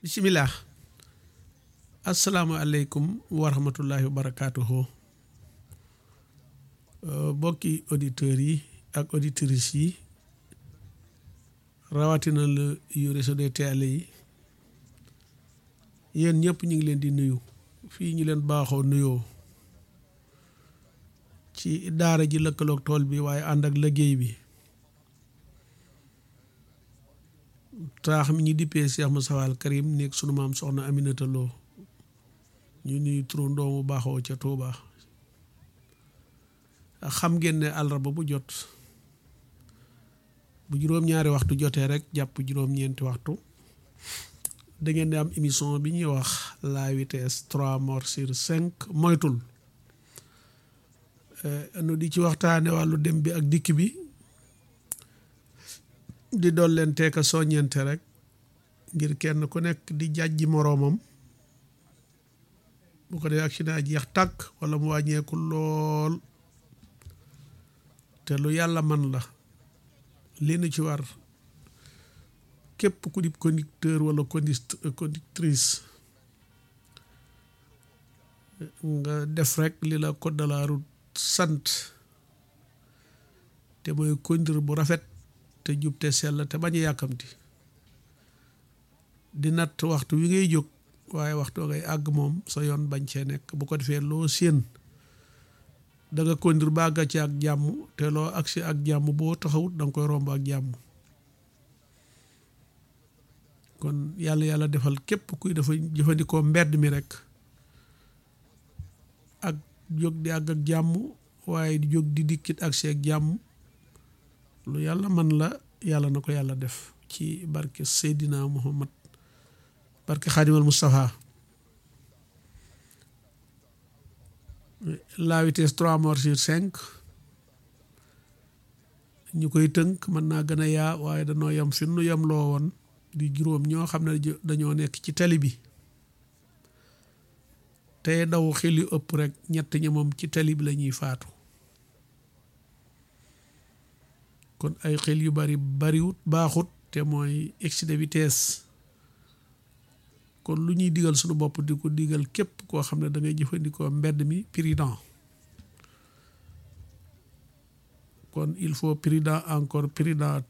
bisimilah asalaamualeykum wa rahmatullahi wa barakaatuhu bokki auditeurs yi ak auditrices yi rawatina la yu réseau des télé yi yéen ñëpp ñu ngi leen di nuyu fii ñu leen baaxoo nuyoo ci daara ji lëkkaloog tool bi waaye ànd ak liggéey bi taax mi ñu dippee Cheikh Moustapha Al Karim nekk sunu maam soxna Aminata Lo ñu nuyu turu ndoomu baaxoo ca Touba xam ngeen ne àllarba bu jot bu juróom-ñaari waxtu jotee rek jàpp juróom-ñeenti waxtu da ngeen di am émission bi ñuy wax la vitesse trois morts sur cinq moytul nu di ci waxtaane wàllu dem bi ak dikk bi di dool leen teeka soññente rek ngir kenn ku nekk di jàjji moroomam bu ko dee accident jeex tàkk wala mu wàññeeku lool te lu yàlla man la li nu ci war képp ku di conducteur wala conductrice nga def rek li la code de la route sant te mooy conduire bu rafet te jub te sell te bañ a yàkkamti di natt waxtu wi ngay jóg waaye waxtu ngay àgg moom sa yoon bañ cee nekk bu ko defee loo séen da nga conduire ba àgga ci ak jàmm te loo agsi ak jàmm boo taxawut da nga koy romb ak jàmm kon yàlla yàlla defal képp kuy dafa jëfandikoo mbedd mi rek ak jóg di àgg ak jàmm waaye di jóg di dikkit agsi ak jàmm lu yàlla man la yàlla na ko yàlla def ci barke Seydina Muhammad barke Xaadimal Moustapha la vitesse trois morts sur cinq ñu koy tënk mën naa gën a yaa waaye dañoo yem fi nu yem loo woon di juróom ñoo xam ne dañoo nekk ci tali bi te daw xel yu ëpp rek ñett ñi moom ci tali bi la ñuy faatu kon ay xel yu bari bariwut baaxut te mooy excès de vitesse kon lu ñuy digal suñu bopp di ko digal képp koo xam ne da ngay jëfandikoo mbedd mi prudent kon il faut prudent encore prudent